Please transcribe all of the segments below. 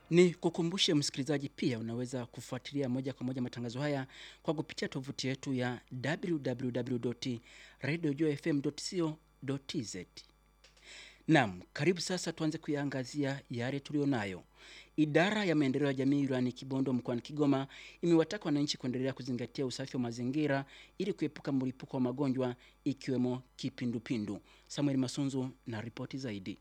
Ni kukumbushe msikilizaji, pia unaweza kufuatilia moja kwa moja matangazo haya kwa kupitia tovuti yetu ya www.radiojfm.co.tz. Naam, karibu sasa tuanze kuyaangazia yale tulionayo. Idara ya maendeleo ya jamii wilayani Kibondo mkoani Kigoma imewataka wananchi kuendelea kuzingatia usafi wa mazingira ili kuepuka mlipuko wa magonjwa ikiwemo kipindupindu. Samuel Masunzu na ripoti zaidi.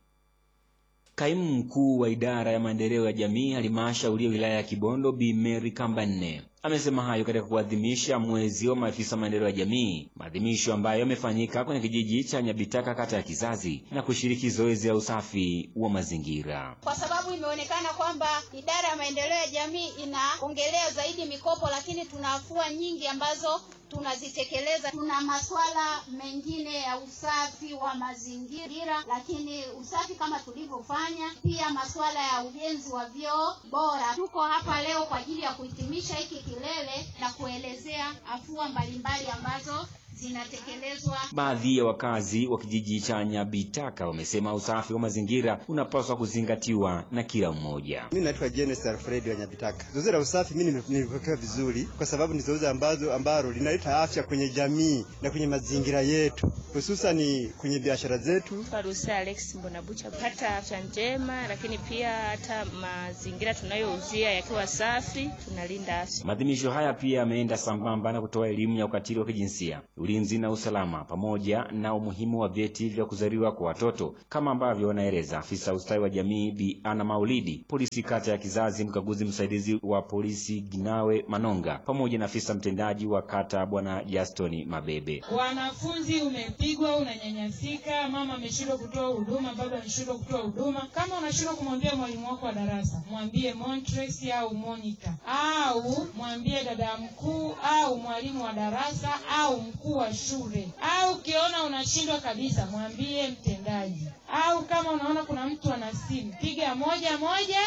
Kaimu mkuu wa idara ya maendeleo ya jamii halmashauri ya wilaya ya Kibondo Bi Mary Kambanne amesema hayo katika kuadhimisha mwezi wa maafisa maendeleo ya jamii, maadhimisho ambayo yamefanyika kwenye kijiji cha Nyabitaka kata ya Kizazi na kushiriki zoezi la usafi wa mazingira. Kwa sababu imeonekana kwamba idara ya maendeleo ya jamii inaongelea zaidi mikopo, lakini tuna afua nyingi ambazo tunazitekeleza. Tuna masuala mengine ya usafi wa mazingira, lakini usafi kama tulivyofanya, pia masuala ya ujenzi wa vyoo bora. Tuko hapa leo kwa ajili ya kuhitimisha hiki kilele na kuelezea afua mbalimbali ambazo zinatekelezwa. Baadhi ya wakazi wa kijiji cha Nyabitaka wamesema usafi wa mazingira unapaswa kuzingatiwa na kila mmoja. Mimi naitwa Jenes Alfred wa Nyabitaka. Zoezi la usafi mimi nilipokea vizuri, kwa sababu ni zoezi ambazo ambalo linaleta afya kwenye jamii na kwenye mazingira yetu, hususani kwenye biashara zetu. Farusa Alex Mbonabucha, pata afya njema, lakini pia hata mazingira tunayouzia yakiwa safi, tunalinda afya. Maadhimisho haya pia yameenda sambamba na kutoa elimu ya ukatili wa kijinsia ulinzi na usalama pamoja na umuhimu wa vyeti vya kuzaliwa kwa watoto kama ambavyo wanaeleza afisa ustawi wa jamii Bi Ana Maulidi, polisi kata ya Kizazi, mkaguzi msaidizi wa polisi Ginawe Manonga, pamoja na afisa mtendaji wa kata Bwana Justin Mabebe. Wanafunzi umepigwa, unanyanyasika, mama ameshindwa kutoa huduma, baba ameshindwa kutoa huduma. Kama unashindwa kumwambia mwalimu wako wa darasa, mwambie Montres au monitor, au mwambie dada mkuu au mwalimu wa darasa au mkuu wa shule au ukiona unashindwa kabisa mwambie mtendaji, au kama unaona kuna mtu ana simu piga moja moja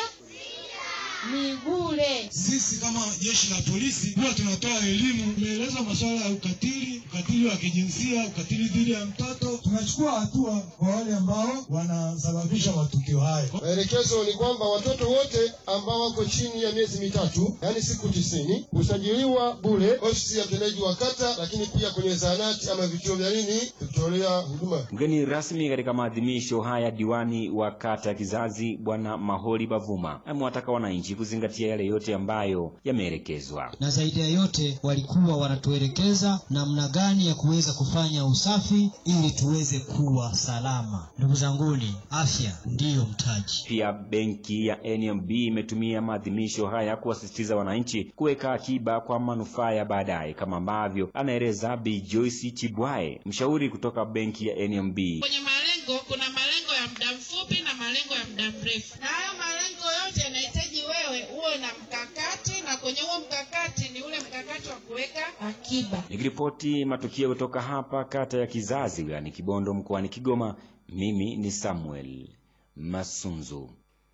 ni bure. Sisi kama jeshi la polisi huwa tunatoa elimu, tumeeleza masuala ya ukatili, ukatili wa kijinsia, ukatili dhidi ya mtoto. Tunachukua hatua kwa wale ambao wanasababisha matukio haya. Maelekezo ni kwamba watoto wote ambao wako chini ya miezi mitatu, yaani siku tisini, husajiliwa bure ofisi ya mtendaji wa kata, lakini pia kwenye zahanati ama vituo vya nini kutolea huduma. Mgeni rasmi katika maadhimisho haya, diwani wa kata ya Kizazi Bwana Maholi Bavuma amewataka wananchi kuzingatia yale yote ambayo yameelekezwa, na zaidi ya yote walikuwa wanatuelekeza namna gani ya kuweza kufanya usafi ili tuweze kuwa salama. Ndugu zanguni, afya ndiyo mtaji. Pia benki ya NMB imetumia maadhimisho haya kuwasisitiza wananchi kuweka akiba kwa manufaa ya baadaye, kama ambavyo anaeleza Bi Joyce Chibwae, mshauri kutoka benki ya NMB. Kwenye malengo kuna malengo ya muda mfupi na malengo ya muda mrefu, na hayo malengo yote yanahitaji wewe uwe na mkakati, na kwenye huo mkakati ni ule mkakati wa kuweka akiba. Nikiripoti matukio kutoka hapa kata ya Kizazi wilayani Kibondo mkoani Kigoma, mimi ni Samuel Masunzu.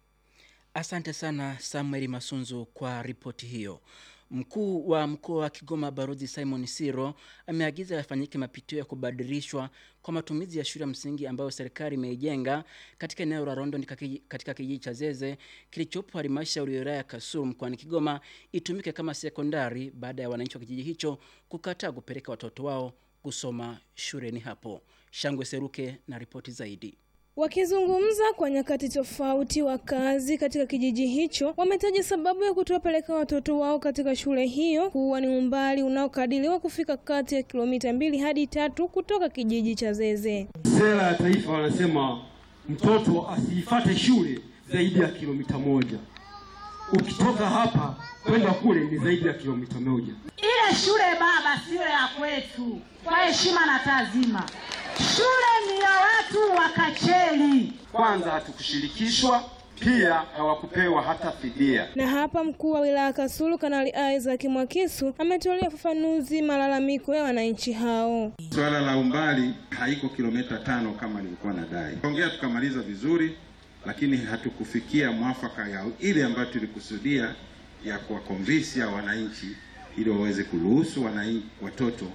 Asante sana Samuel Masunzu kwa ripoti hiyo. Mkuu wa mkoa wa Kigoma Balozi Simon Siro ameagiza yafanyike mapitio ya kubadilishwa kwa matumizi ya shule ya msingi ambayo serikali imeijenga katika eneo la Rondo katika kijiji cha Zeze kilichopo halmashauri ya wilaya ya Kasulu mkoani Kigoma itumike kama sekondari baada ya wananchi wa kijiji hicho kukataa kupeleka watoto wao kusoma shuleni hapo. Shangwe Seruke na ripoti zaidi. Wakizungumza kwa nyakati tofauti, wakazi katika kijiji hicho wametaja sababu ya kutowapeleka watoto wao katika shule hiyo kuwa ni umbali unaokadiriwa kufika kati ya kilomita mbili hadi tatu kutoka kijiji cha Zeze. Sera ya taifa wanasema mtoto asiifate shule zaidi ya kilomita moja. Ukitoka hapa kwenda kule ni zaidi ya kilomita moja. Ile shule baba, siyo ya kwetu, kwa heshima na taazima. Shule ni ya watu wa Kacheli. Kwanza hatukushirikishwa, pia hawakupewa hata fidia. Na hapa mkuu wa wilaya Kasulu Kanali Isaac Mwakisu ametolea ufafanuzi malalamiko ya wananchi hao. Swala la umbali haiko kilomita tano kama nilikuwa nadai. Ongea tukamaliza vizuri, lakini hatukufikia mwafaka ya ile ambayo tulikusudia ya kuwakonvinsi ya wananchi ili waweze kuruhusu wananchi watoto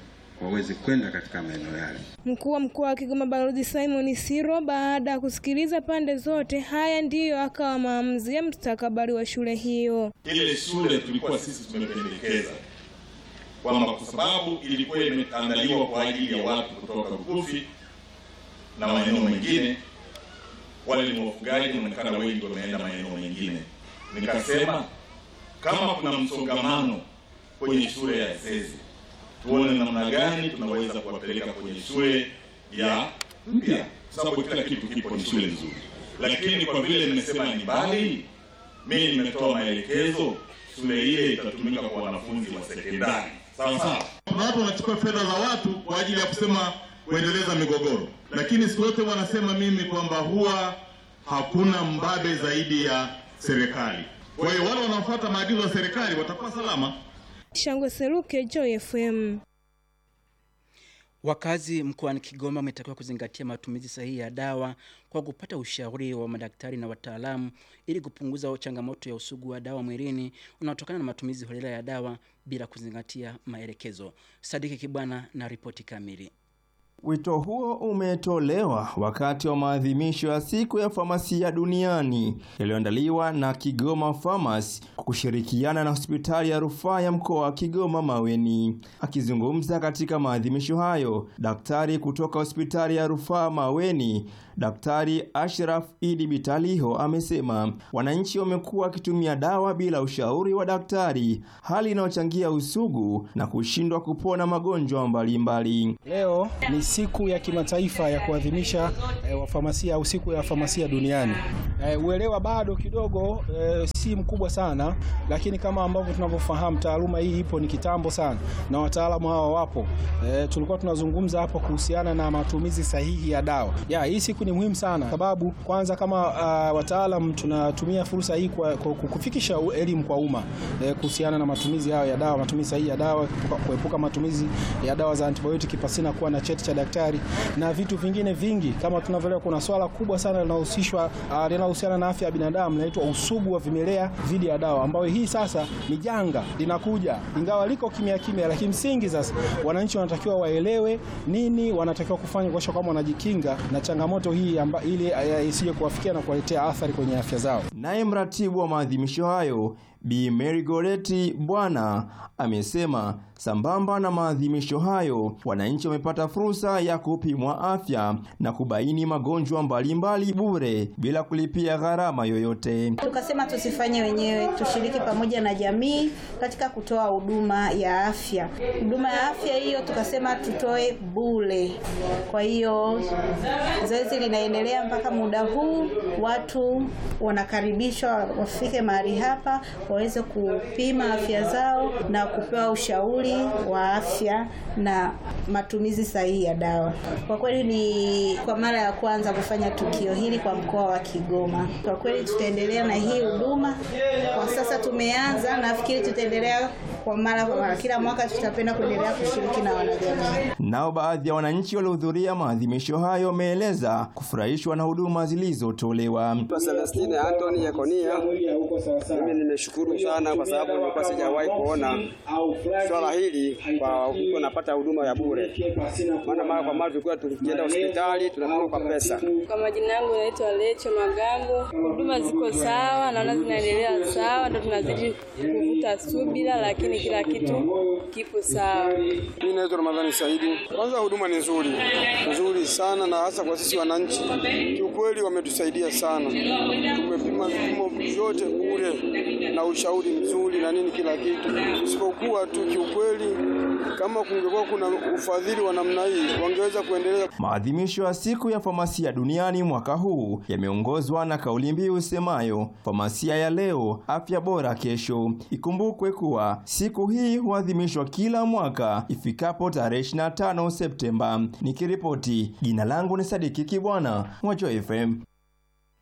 waweze kwenda katika maeneo yale. Mkuu wa mkoa wa Kigoma Balozi Simon Siro, baada ya kusikiliza pande zote, haya ndiyo akawa maamuzi ya mustakabali wa shule hiyo. Ile shule tulikuwa sisi tumependekeza kwamba kwa sababu ilikuwa imeandaliwa kwa ajili ya watu kutoka Rukufi na maeneo mengine, wale ni wafugaji, inaonekana wengi wameenda maeneo mengine. Nikasema kama kuna msongamano kwenye shule ya Esezi, tuone namna gani tunaweza kuwapeleka kwenye shule ya mpya, sababu kila kitu kipo, ni shule nzuri. Lakini kwa vile nimesema ni mbali, mimi nimetoa maelekezo, shule ile itatumika kwa wanafunzi wa sekondari. Sawa sawa. Kuna watu wanachukua fedha za watu kwa ajili ya kusema kuendeleza migogoro, lakini siku zote wanasema mimi kwamba huwa hakuna mbabe zaidi ya serikali. Kwa hiyo wale wanaofuata maagizo ya serikali watakuwa salama. Shangwe Seruke, Joy FM. Wakazi mkoani Kigoma wametakiwa kuzingatia matumizi sahihi ya dawa kwa kupata ushauri wa madaktari na wataalamu ili kupunguza changamoto ya usugu wa dawa mwilini unaotokana na matumizi holela ya dawa bila kuzingatia maelekezo. Sadiki Kibwana na ripoti kamili. Wito huo umetolewa wakati wa maadhimisho ya siku ya famasia duniani yaliyoandaliwa na Kigoma Farmers kwa kushirikiana na hospitali ya rufaa ya mkoa wa Kigoma Maweni. Akizungumza katika maadhimisho hayo, daktari kutoka hospitali ya rufaa Maweni, Daktari Ashraf Idi Bitaliho amesema wananchi wamekuwa wakitumia dawa bila ushauri wa daktari, hali inayochangia usugu na kushindwa kupona magonjwa mbalimbali. Leo ni siku ya kimataifa ya kuadhimisha e, wafamasia au siku ya famasia duniani. E, uelewa bado kidogo e, si mkubwa sana, lakini kama ambavyo tunavyofahamu taaluma hii ipo ni kitambo sana na wataalamu hawa wapo. E, tulikuwa tunazungumza hapo kuhusiana na matumizi sahihi ya dawa. Ya, hii siku ni muhimu sana sababu kwanza kama uh, wataalam tunatumia fursa hii kwa, kwa kufikisha elimu kwa umma e, kuhusiana na matumizi hayo ya dawa, matumizi sahihi ya dawa, kuepuka matumizi ya dawa za antibiotiki pasina kuwa na cheti cha daktari na vitu vingine vingi. Kama tunavyoelewa, kuna swala kubwa sana linahusishwa uh, linalohusiana na afya ya binadamu linaitwa usugu wa vimelea dhidi ya dawa, ambayo hii sasa ni janga linakuja, ingawa liko kimya kimya, lakini msingi sasa wananchi wanatakiwa waelewe nini wanatakiwa kufanya kuhakikisha kwamba wanajikinga na changamoto hii amba, ili isije kuwafikia na kuwaletea athari kwenye afya zao. Naye mratibu wa maadhimisho hayo Bi Mary Goreti Bwana amesema sambamba na maadhimisho hayo, wananchi wamepata fursa ya kupimwa afya na kubaini magonjwa mbalimbali bure bila kulipia gharama yoyote. Tukasema tusifanye wenyewe, tushiriki pamoja na jamii katika kutoa huduma ya afya. Huduma ya afya hiyo tukasema tutoe bure. Kwa hiyo zoezi linaendelea mpaka muda huu, watu wanakaribishwa wafike mahali hapa waweze kupima afya zao na kupewa ushauri wa afya na matumizi sahihi ya dawa. Kwa kweli ni kwa mara ya kwanza kufanya tukio hili kwa mkoa wa Kigoma. Kwa kweli tutaendelea na hii huduma. Kwa sasa tumeanza, nafikiri tutaendelea kwa mara kwa mara. Kila mwaka tutapenda kuendelea kushiriki na wanajamii. Nao baadhi ya wananchi waliohudhuria maadhimisho hayo wameeleza kufurahishwa na huduma zilizotolewa. Celestine Anthony Yekonia, mimi nimeshukuru sana kwa sababu nilikuwa sijawahi kuona swala hili kwa kuwa napata huduma ya bure, maana mara kwa mara tulikuwa tukienda hospitali tunapima kwa pesa. Kwa majina yangu naitwa Lecho Magambo. Huduma ziko sawa, naona zinaendelea sawa, ndo tunazidi kuvuta subira, lakini kila kitu kipo sawa. Mimi naitwa Ramadhani Saidi. Kwanza huduma ni nzuri nzuri sana, na hasa kwa sisi wananchi, kiukweli wametusaidia sana. Tumepima vipimo vyote bure na ushauri mzuri na nini, kila kitu, isipokuwa tu kiukweli, kama kungekuwa kuna ufadhili wa namna hii wangeweza kuendeleza. Maadhimisho ya siku ya famasia duniani mwaka huu yameongozwa na kauli mbiu usemayo famasia ya leo, afya bora kesho. Ikumbukwe kuwa siku hii huadhimishwa kila mwaka ifikapo tarehe 25 Septemba. Nikiripoti, jina langu ni Sadiki Kibwana, Mwacho FM.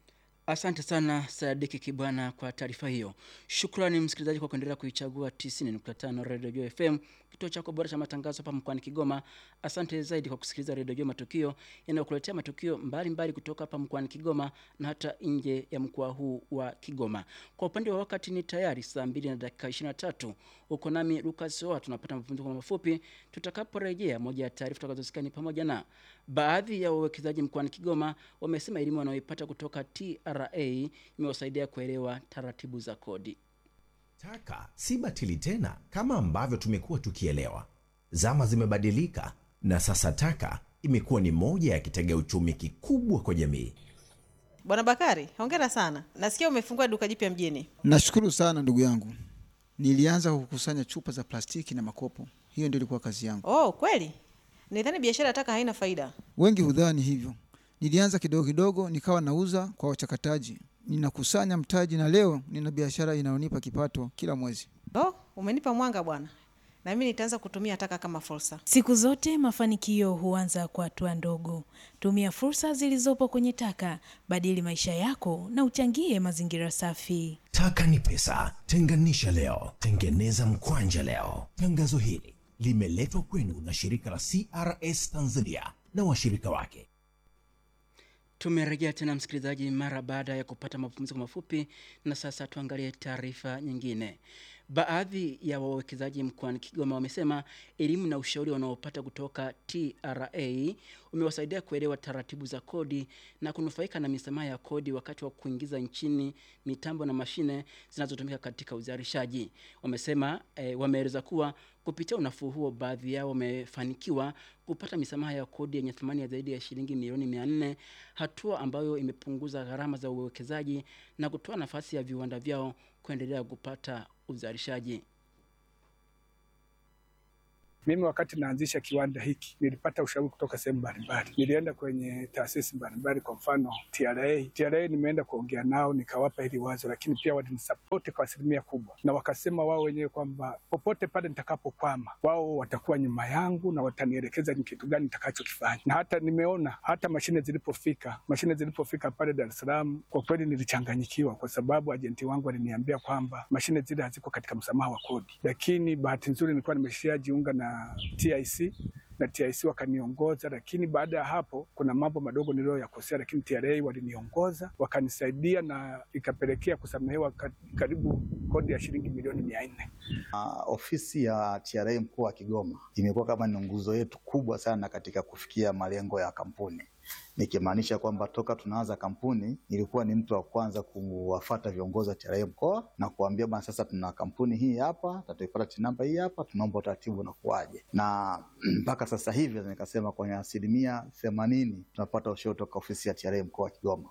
Asante sana Sadiki Kibwana kwa taarifa hiyo. Shukrani msikilizaji kwa kuendelea kuichagua 90.5 Radio Joy FM, kituo chako bora cha matangazo hapa mkoani Kigoma. Asante zaidi kwa kusikiliza Radio Joy Matukio yanayokuletea matukio mbalimbali mbali kutoka hapa mkoani Kigoma na hata nje ya mkoa huu wa Kigoma. Kwa upande wa wakati ni tayari saa 2 na dakika 23. Uko nami Lucas Soa, tunapata mapumziko mafupi. Tutakaporejea, moja ya taarifa tutakazosikia ni pamoja na baadhi ya wawekezaji mkoani Kigoma wamesema elimu wanayoipata kutoka TRA imewasaidia kuelewa taratibu za kodi. Taka si batili tena kama ambavyo tumekuwa tukielewa. Zama zimebadilika na sasa taka imekuwa ni moja ya kitega uchumi kikubwa kwa jamii. Bwana Bakari, hongera sana. Nasikia umefungua duka jipya mjini. Nashukuru sana ndugu yangu. Nilianza kukusanya chupa za plastiki na makopo, hiyo ndio ilikuwa kazi yangu. Oh, kweli? Nidhani biashara ya taka haina faida. Wengi hudhani hivyo. Nilianza kidogo kidogo, nikawa nauza kwa wachakataji, ninakusanya mtaji, na leo nina biashara inayonipa kipato kila mwezi. Oh, umenipa mwanga bwana, na mimi nitaanza kutumia taka kama fursa. Siku zote mafanikio huanza kwa hatua ndogo. Tumia fursa zilizopo kwenye taka, badili maisha yako na uchangie mazingira safi. Taka ni pesa, tenganisha leo, tengeneza mkwanja leo. Tangazo hili limeletwa kwenu na shirika la CRS Tanzania na washirika wake. Tumerejea tena msikilizaji, mara baada ya kupata mapumziko mafupi, na sasa tuangalie taarifa nyingine. Baadhi ya wawekezaji mkoani Kigoma wamesema elimu na ushauri wanaopata kutoka TRA umewasaidia kuelewa taratibu za kodi na kunufaika na misamaha ya kodi wakati wa kuingiza nchini mitambo na mashine zinazotumika katika uzalishaji. Wamesema e, wameeleza kuwa kupitia unafuu huo baadhi yao wamefanikiwa kupata misamaha ya kodi yenye thamani ya zaidi ya shilingi milioni mia nne, hatua ambayo imepunguza gharama za uwekezaji na kutoa nafasi ya viwanda vyao kuendelea kupata uzalishaji. Mimi wakati naanzisha kiwanda hiki nilipata ushauri kutoka sehemu mbalimbali. Nilienda kwenye taasisi mbalimbali, kwa mfano TRA. TRA nimeenda kuongea nao nikawapa hili wazo, lakini pia walinisapoti kwa asilimia kubwa, na wakasema wao wenyewe kwamba popote pale nitakapokwama, wao watakuwa nyuma yangu na watanielekeza ni kitu gani nitakachokifanya. Na hata nimeona hata mashine zilipofika, mashine zilipofika pale Dar es Salaam, kwa kweli nilichanganyikiwa, kwa sababu ajenti wangu aliniambia kwamba mashine zile haziko katika msamaha wa kodi, lakini bahati nzuri nilikuwa nimeshajiunga na TIC na TIC wakaniongoza, lakini baada ya hapo kuna mambo madogo niliyoyakosea, lakini TRA waliniongoza wakanisaidia na ikapelekea kusamehewa karibu kodi ya shilingi milioni mia nne. Uh, ofisi ya TRA mkoa wa Kigoma imekuwa kama ni nguzo yetu kubwa sana katika kufikia malengo ya kampuni nikimaanisha kwamba toka tunaanza kampuni nilikuwa ni mtu wa kwanza kuwafata viongozi wa TRA mkoa na kuambia bwana, sasa tuna kampuni hii hapa, tutaipata TIN namba hii hapa, tunaomba utaratibu unakuwaje. Na mpaka sasa hivi nikasema kwenye asilimia themanini tunapata ushauri toka ofisi ya TRA mkoa wa Kigoma.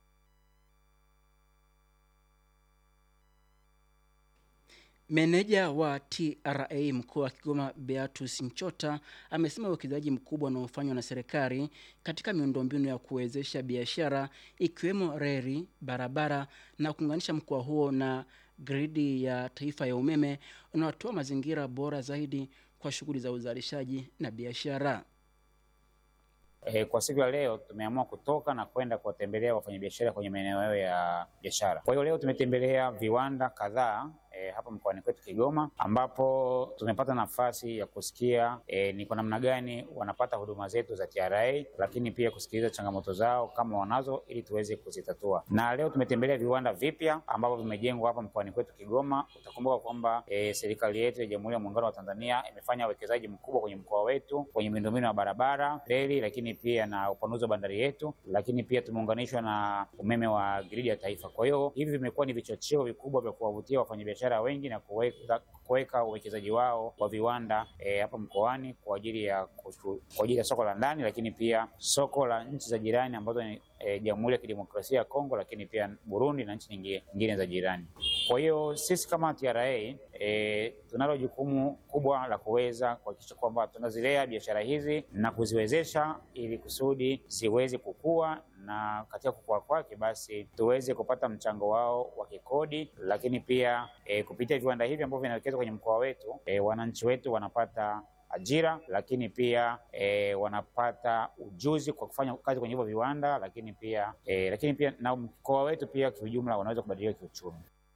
Meneja wa TRA mkoa wa Kigoma Beatus Nchota amesema uwekezaji mkubwa unaofanywa na serikali katika miundombinu ya kuwezesha biashara ikiwemo reli, barabara na kuunganisha mkoa huo na gridi ya taifa ya umeme unatoa mazingira bora zaidi kwa shughuli za uzalishaji na biashara. E, kwa siku ya leo tumeamua kutoka na kwenda kuwatembelea wafanyabiashara kwenye maeneo yao ya biashara. Kwa hiyo leo tumetembelea viwanda kadhaa e, hapa mkoani kwetu Kigoma, ambapo tumepata nafasi ya kusikia e, ni kwa namna gani wanapata huduma zetu za TRA, lakini pia kusikiliza changamoto zao kama wanazo, ili tuweze kuzitatua. Na leo tumetembelea viwanda vipya ambavyo vimejengwa hapa mkoani kwetu Kigoma. Utakumbuka kwamba e, serikali yetu ya Jamhuri ya Muungano wa Tanzania imefanya uwekezaji mkubwa kwenye mkoa wetu kwenye miundombinu ya barabara, reli, lakini pia na upanuzi wa bandari yetu, lakini pia tumeunganishwa na umeme wa gridi ya taifa. Kwa hiyo hivi vimekuwa ni vichocheo vikubwa vya kuwavutia wafanyabiashara wengi na kuweka kuweka uwekezaji wao wa viwanda e, hapa mkoani kwa ajili ya kushu, kwa ajili ya soko la ndani, lakini pia soko la nchi za jirani ambazo ni e, Jamhuri ya Kidemokrasia ya Kongo, lakini pia Burundi na nchi nyingine, nyingine za jirani. Kwa hiyo sisi kama TRA e, tunalo jukumu kubwa la kuweza kuhakikisha kwamba tunazilea biashara hizi na kuziwezesha ili kusudi ziweze kukua na katika kukua kwake basi tuweze kupata mchango wao wa kikodi, lakini pia e, kupitia viwanda hivi ambavyo vinawekezwa kwenye mkoa wetu e, wananchi wetu wanapata ajira, lakini pia e, wanapata ujuzi kwa kufanya kazi kwenye hivyo viwanda, lakini pia e, lakini pia na mkoa wetu pia kiujumla wanaweza kubadilika kiuchumi.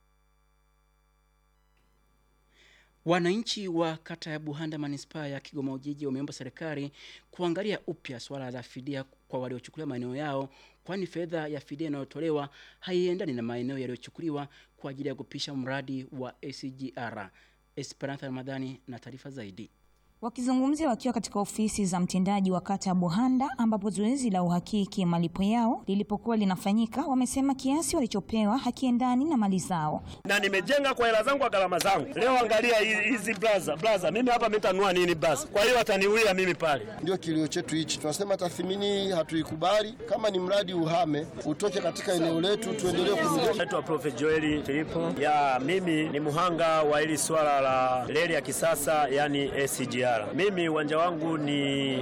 Wananchi wa kata ya Buhanda manispaa ya Kigoma Ujiji wameomba serikali kuangalia upya swala la fidia kwa waliochukuliwa maeneo yao, kwani fedha ya fidia inayotolewa haiendani na maeneo yaliyochukuliwa kwa ajili ya kupisha mradi wa SGR. Esperanza Ramadhani na taarifa zaidi. Wakizungumzia wakiwa katika ofisi za mtendaji wa kata ya Buhanda ambapo zoezi la uhakiki malipo yao lilipokuwa linafanyika, wamesema kiasi walichopewa hakiendani na mali zao. na nimejenga kwa hela zangu kwa gharama zangu. Leo angalia hi- hizi blaza blaza, mimi hapa nitanunua nini blaza? Kwa hiyo ataniulia mimi pale. Ndio kilio chetu hichi, tunasema tathmini hii hatuikubali. Kama ni mradi uhame, utoke katika eneo letu, tuendelee kumiliki. Naitwa Prof Joeli Filipo. Ya mimi ni muhanga wa hili swala la reli ya kisasa yani SGR. Mimi uwanja wangu ni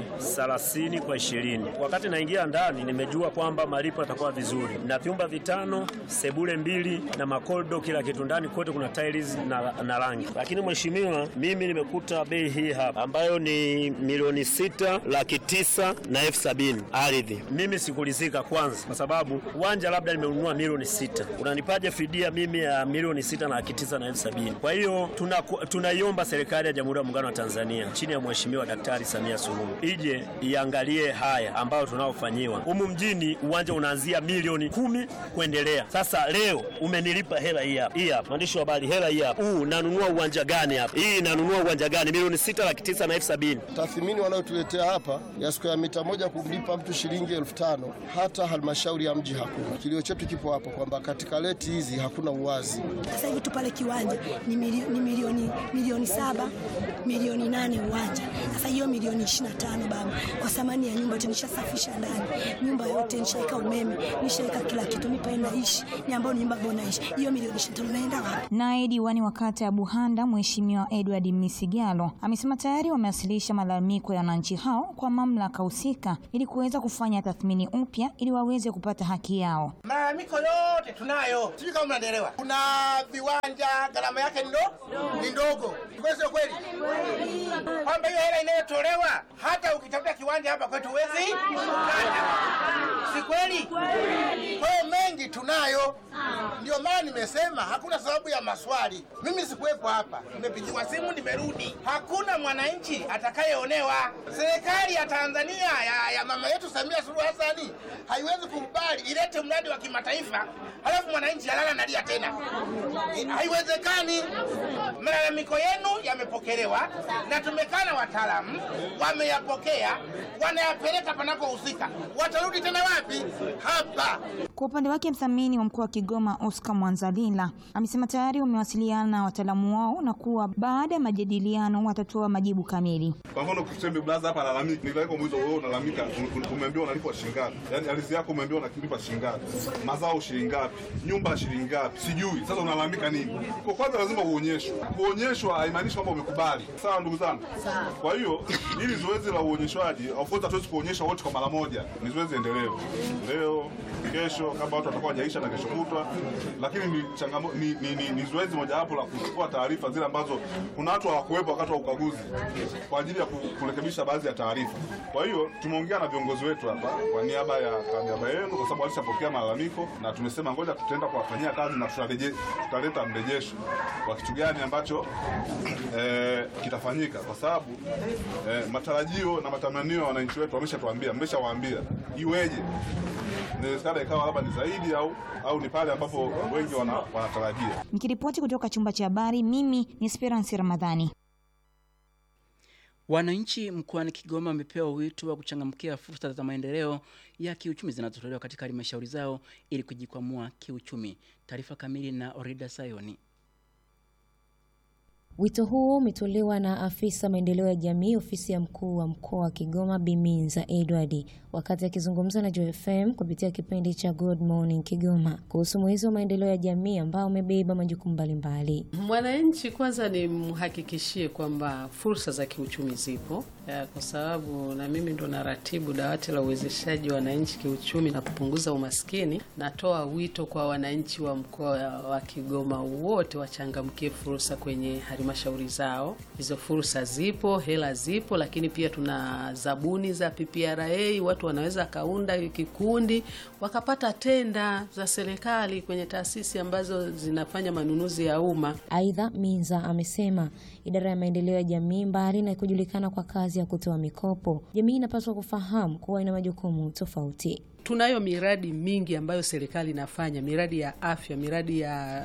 30 kwa 20. Wakati naingia ndani nimejua kwamba malipo yatakuwa vizuri. Na vyumba vitano, sebule mbili na makodo kila kitu ndani kote kuna tiles na, na rangi. Lakini mheshimiwa, mimi nimekuta bei hii hapa ambayo ni milioni sita laki tisa na elfu sabini ardhi. Mimi sikulizika kwanza, kwa sababu uwanja labda nimenunua milioni sita, unanipaje fidia mimi ya milioni sita na laki tisa na elfu sabini? Kwa hiyo tuna- tunaiomba serikali ya Jamhuri ya Muungano wa Tanzania chini ya Mheshimiwa Daktari Samia Suluhu ije iangalie haya ambayo tunaofanyiwa humu mjini. Uwanja unaanzia milioni kumi kuendelea. Sasa leo umenilipa hela hii hapa, hii hapa, mwandishi wa habari, hela hii hapa, huu nanunua uwanja gani hapa? Hii nanunua uwanja gani? Milioni sita laki tisa na elfu sabini. Tathmini wanayotuletea hapa ya siku ya mita moja kumlipa mtu shilingi elfu tano hata halmashauri ya mji hakuna. Kilio chetu kipo hapo kwamba katika leti hizi hakuna uwazi. Sasa hivi tu pale kiwanja ni, milio, ni milioni milioni saba milioni nane uwanja. Sasa hiyo milioni ishirini na tano baba, kwa thamani ya nyumba tunishasafisha ndani, nyumba yote nishaweka umeme, nishaweka kila kitu, mipa naishi ni ambayo ni nyumba ambayo naishi. Hiyo milioni ishirini na tano naenda wapi? Naye diwani wa kata ya Buhanda Mheshimiwa Edward Misigalo amesema tayari wamewasilisha malalamiko ya wananchi hao kwa mamlaka husika ili kuweza kufanya tathmini upya ili waweze kupata haki yao. Malalamiko yote tunayo, sijui kama mnaelewa. Kuna viwanja gharama yake ni ndo- ni ndogo, kweli sio kweli? Kwamba hiyo hela inayotolewa hata ukitafuta kiwanja hapa kwetu huwezi kupata, si kweli? Kwa hiyo mengi tunayo, ndio maana nimesema hakuna sababu ya maswali. Mimi sikuwepo hapa, nimepigiwa simu, nimerudi. Hakuna mwananchi atakayeonewa. Serikali ya Tanzania ya, ya mama yetu Samia Suluhu Hassani haiwezi kukubali ilete mradi wa kimataifa halafu mwananchi alala nalia tena. Eh, Haiwezekani. Malalamiko yenu yamepokelewa na tumekaa na wataalamu wameyapokea, wanayapeleka panapohusika. Watarudi tena wapi? Hapa. Kwa upande wake mthamini wa mkoa wa Kigoma Oscar Mwanzalila amesema tayari wamewasiliana na wataalamu wao na kuwa baada ya majadiliano watatoa majibu kamili. Kwa mfano kuseme blaza hapa analalamika, nikaiko mwizo wewe unalalamika, un- un- umeambiwa unalipwa shilingi ngapi? Yaani ardhi yako umeambiwa unalipa shilingi ngapi? Mazao shilingi ngapi? Nyumba shilingi ngapi? Sijui. Sasa unalalamika nini? Kwa kwanza lazima uonyeshwe. Kuonyeshwa haimaanishi kwamba umekubali. Sawa ndugu zangu? Kwa hiyo hili zoezi la uonyeshwaji, of course hatuwezi kuonyesha wote kwa mara moja. Ni zoezi endelevu. Leo, kesho kama watu watakuwa hajaisha na kesho kutwa, lakini ni changamoto ni, ni, ni, ni zoezi mojawapo la kuchukua taarifa zile ambazo kuna watu hawakuwepo wakati wa ukaguzi kwa ajili ya ku- kurekebisha baadhi ya taarifa. Kwa hiyo tumeongea na viongozi wetu hapa kwa niaba ya kwa niaba yenu, kwa sababu walishapokea malalamiko na tumesema ngoja tutaenda kuwafanyia kazi na tutareje, tutaleta mrejesho wa kitu gani ambacho eh, kitafanyika, kwa sababu eh, matarajio na matamanio ya wananchi wetu wameshatuambia, mmeshawaambia iweje inawezekana ikawa labda ni zaidi au au ni pale ambapo wengi wana, wanatarajia. Nikiripoti kutoka chumba cha habari, mimi ni Esperance Ramadhani. Wananchi mkoani Kigoma wamepewa wito wa kuchangamkia fursa za maendeleo ya kiuchumi zinazotolewa katika halmashauri zao ili kujikwamua kiuchumi. Taarifa kamili na Orida Sayoni. Wito huo umetolewa na afisa maendeleo ya jamii ofisi ya mkuu wa mkoa wa Kigoma Biminza Edward wakati akizungumza na Joy FM kupitia kipindi cha Good Morning Kigoma kuhusu mwezi wa maendeleo ya jamii ambao umebeba majukumu mbalimbali. Mwananchi kwanza ni mhakikishie kwamba fursa za kiuchumi zipo ya, kwa sababu na mimi ndo naratibu dawati la uwezeshaji wa wananchi kiuchumi na kupunguza umaskini. Natoa wito kwa wananchi wa mkoa wa Kigoma wote wachangamkie fursa kwenye halmashauri halmashauri zao. Hizo fursa zipo, hela zipo, lakini pia tuna zabuni za PPRA. Watu wanaweza kaunda kikundi wakapata tenda za serikali kwenye taasisi ambazo zinafanya manunuzi ya umma. Aidha, Minza amesema idara ya maendeleo ya jamii, mbali na kujulikana kwa kazi ya kutoa mikopo, jamii inapaswa kufahamu kuwa ina majukumu tofauti. Tunayo miradi mingi ambayo serikali inafanya, miradi ya afya, miradi ya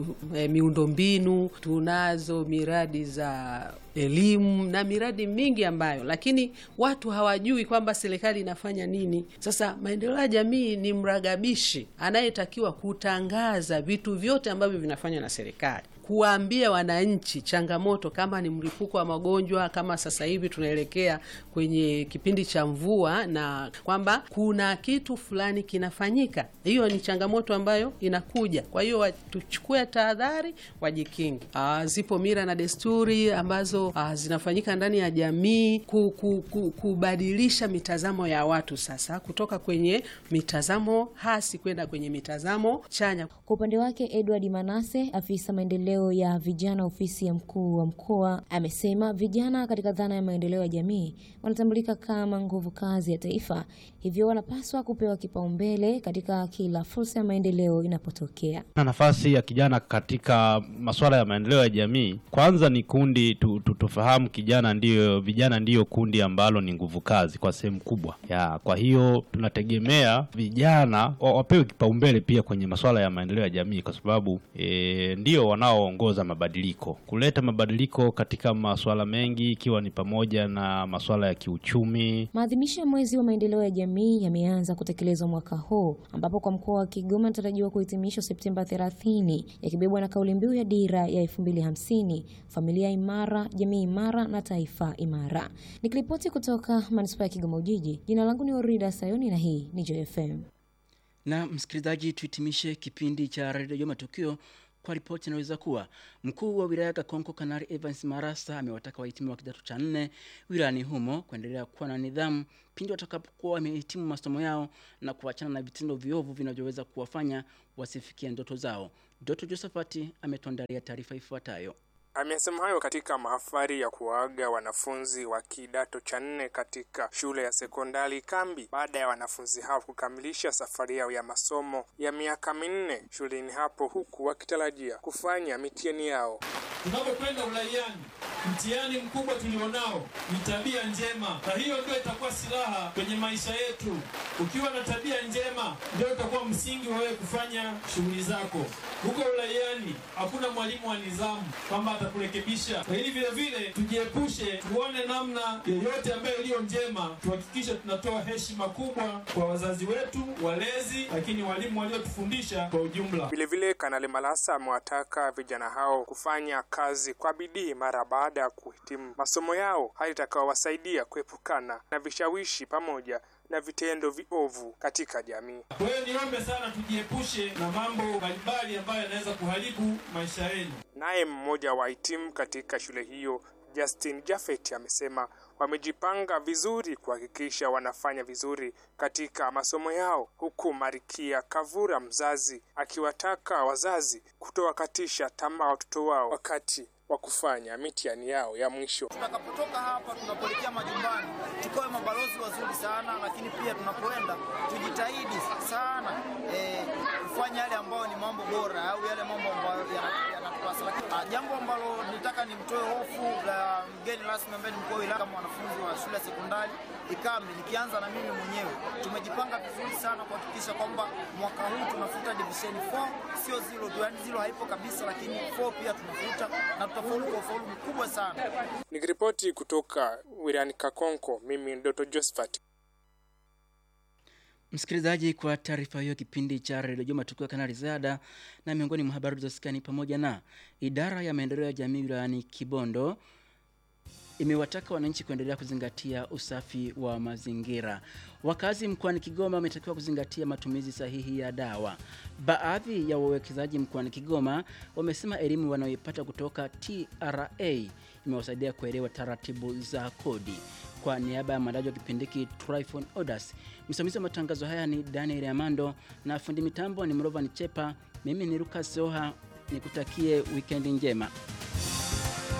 e, miundombinu, tunazo miradi za elimu na miradi mingi ambayo, lakini watu hawajui kwamba serikali inafanya nini. Sasa maendeleo ya jamii ni mragabishi anayetakiwa kutangaza vitu vyote ambavyo vinafanywa na serikali kuwaambia wananchi changamoto, kama ni mlipuko wa magonjwa, kama sasa hivi tunaelekea kwenye kipindi cha mvua, na kwamba kuna kitu fulani kinafanyika. Hiyo ni changamoto ambayo inakuja. Kwa hiyo tuchukue tahadhari, wajikingi. Aa, zipo mila na desturi ambazo aa, zinafanyika ndani ya jamii ku, ku, ku, kubadilisha mitazamo ya watu sasa kutoka kwenye mitazamo hasi kwenda kwenye mitazamo chanya. Kwa upande wake Edward Manase, afisa maendeleo ya vijana ofisi ya mkuu wa mkoa, amesema vijana katika dhana ya maendeleo ya jamii wanatambulika kama nguvu kazi ya taifa, hivyo wanapaswa kupewa kipaumbele katika kila fursa ya maendeleo inapotokea. Na nafasi ya kijana katika masuala ya maendeleo ya jamii, kwanza ni kundi tu, tu, tufahamu kijana ndiyo, vijana ndiyo kundi ambalo ni nguvu kazi kwa sehemu kubwa ya. Kwa hiyo tunategemea vijana wapewe kipaumbele pia kwenye masuala ya maendeleo ya jamii, kwa sababu e, ndio wanaoongoza mabadiliko, kuleta mabadiliko katika masuala mengi, ikiwa ni pamoja na masuala ya kiuchumi. Maadhimisho ya mwezi wa maendeleo ya jamii yameanza kutekelezwa mwaka huu, ambapo kwa mkoa wa Kigoma yanatarajiwa kuhitimishwa Septemba 30 yakibebwa na kauli mbiu ya dira ya 2050 familia imara, jamii imara na taifa imara. Nikiripoti kutoka manispaa ya Kigoma Ujiji, jina langu ni Orida Sayoni na hii ni Joy FM. Na msikilizaji, tuhitimishe kipindi cha redio Matukio kwa ripoti inaweza kuwa mkuu wa wilaya Kakonko Kanari Evans Marasa amewataka wahitimu wa kidato cha nne wilayani humo kuendelea kuwa na nidhamu pindi watakapokuwa wamehitimu masomo yao na kuachana na vitendo viovu vinavyoweza kuwafanya wasifikie ndoto zao. Doto Josephat ametuandalia taarifa ifuatayo. Amesema hayo katika mahafali ya kuwaaga wanafunzi wa kidato cha nne katika shule ya sekondari Kambi baada ya wanafunzi hao kukamilisha safari yao ya masomo ya miaka minne shuleni hapo, huku wakitarajia kufanya mitihani yao. Tunapokwenda uraiani, mtihani mkubwa tulionao ni tabia njema, na hiyo ndio itakuwa silaha kwenye maisha yetu. Ukiwa na tabia njema, ndio itakuwa msingi wa wewe kufanya shughuli zako. Huko uraiani hakuna mwalimu wa nidhamu kwamba atakurekebisha, lakini vile vile tujiepushe, tuone namna yoyote ambayo iliyo njema, tuhakikishe tunatoa heshima kubwa kwa wazazi wetu, walezi, lakini walimu waliotufundisha kwa ujumla. Vilevile, Kanali Malasa amewataka vijana hao kufanya kazi kwa bidii mara baada ya kuhitimu masomo yao, hali itakayowasaidia kuepukana na vishawishi pamoja na vitendo viovu katika jamii. Kwa hiyo niombe sana tujiepushe na mambo mbalimbali ambayo yanaweza kuharibu maisha yenu. Naye mmoja wa wahitimu katika shule hiyo Justin Jafet amesema wamejipanga vizuri kuhakikisha wanafanya vizuri katika masomo yao, huku Marikia Kavura mzazi akiwataka wazazi kutowakatisha tamaa watoto wao wakati wa kufanya mitihani yao ya mwisho. Tutakapotoka hapa tunapoelekea majumbani, tukawe mabalozi wazuri sana, lakini pia tunapoenda tujitahidi sana eh, kufanya yale ambayo ni mambo bora au yale mambo ambayo yanatupasa. Lakini jambo ambalo nitaka nimtoe hofu la mgeni rasmi ambaye ni mkuu wa wilaya, kama wanafunzi wa shule ya sekondari Ikambi, nikianza na mimi mwenyewe, tumejipanga vizuri sana kuhakikisha kwamba mwaka huu tunafuta division 4, sio zero tu, yani zero haipo kabisa, lakini 4 pia tunafuta na tutafaulu kwa ufaulu mkubwa sana. Nikiripoti kutoka wilayani Kakonko, mimi ni Dr. Josephat. Msikilizaji, kwa taarifa hiyo, kipindi cha redio Juma tukiwa kanali Zada, na miongoni mwa habari zilizosikani pamoja na idara ya maendeleo ya jamii wilayani Kibondo imewataka wananchi kuendelea kuzingatia usafi wa mazingira. Wakazi mkoani Kigoma wametakiwa kuzingatia matumizi sahihi ya dawa. Baadhi ya wawekezaji mkoani Kigoma wamesema elimu wanayoipata kutoka TRA imewasaidia kuelewa taratibu za kodi. Kwa niaba ya mwandaji wa kipindi hiki Tryphon Odas, msimamizi wa matangazo haya ni Daniel Amando na fundi mitambo ni Mrovan Chepa. Mimi ni Lucas Soha, nikutakie wikendi njema.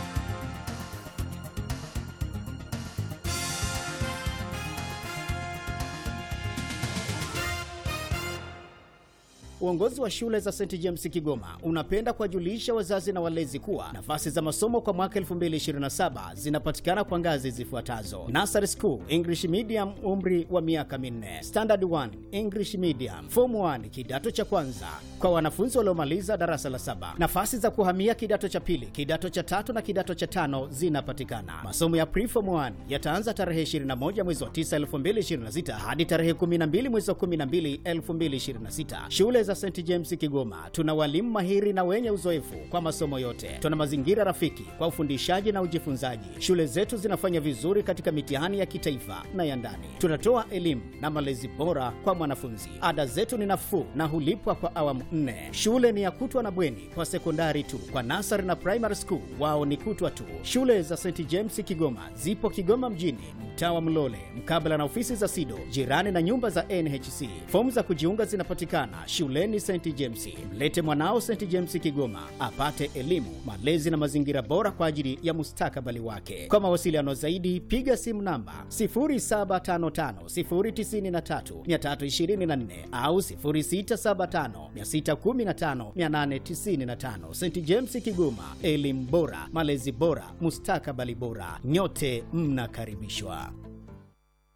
Uongozi wa shule za St James Kigoma unapenda kuwajulisha wazazi na walezi kuwa nafasi za masomo kwa mwaka 2027 zinapatikana kwa ngazi zifuatazo: Nursery School English Medium, umri wa miaka minne; Standard 1 English Medium; Form 1 kidato cha kwanza kwa wanafunzi waliomaliza darasa la saba. Nafasi za kuhamia kidato cha pili, kidato cha tatu na kidato cha tano zinapatikana. Masomo ya Preform 1 yataanza tarehe 21 mwezi wa 9 2026 hadi tarehe 12 mwezi wa 12 2026. Shule za St James Kigoma tuna walimu mahiri na wenye uzoefu kwa masomo yote. Tuna mazingira rafiki kwa ufundishaji na ujifunzaji. Shule zetu zinafanya vizuri katika mitihani ya kitaifa na ya ndani. Tunatoa elimu na malezi bora kwa mwanafunzi. Ada zetu ni nafuu na hulipwa kwa awamu nne. Shule ni ya kutwa na bweni kwa sekondari tu. Kwa nasari na primary school wao ni kutwa tu. Shule za St James Kigoma zipo Kigoma mjini, mtaa wa Mlole, mkabala na ofisi za SIDO, jirani na nyumba za NHC. Fomu za kujiunga zinapatikana shuleni St James. Mlete mwanao St James Kigoma apate elimu, malezi na mazingira bora kwa ajili ya mustakabali wake. Kwa mawasiliano zaidi, piga simu namba 0755093324 au 0675615895. St James Kigoma, elimu bora, malezi bora, mustakabali bora. Nyote mnakaribishwa.